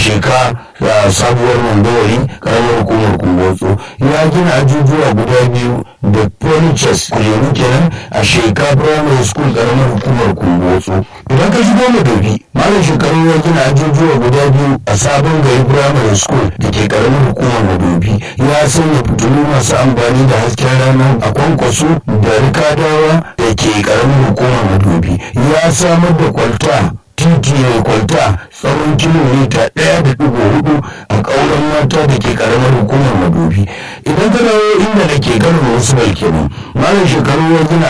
sheka da sabuwar mandawari karamar hukumar kumbotso ya gina ajujuwa guda biyu da polichess kujeru kenan a sheka primary school karamar hukumar kumbotso idan ka shigo madobi malam shekaru ya gina ajujuwa guda biyu a sabon gari primary school da ke karamar hukumar madobi ya sanya fitilu masu amfani da hasken rana a kwankwaso da rikadawa da ke karamar hukumar madobi ya samar da kwalta titi mai kwalta tsawon kilomita ɗaya da ɗigo hudu a ƙauren mata da ke ƙaramar hukumar madobi idan ka dawo inda da ke kano wasu kenan malam shekaru ya gina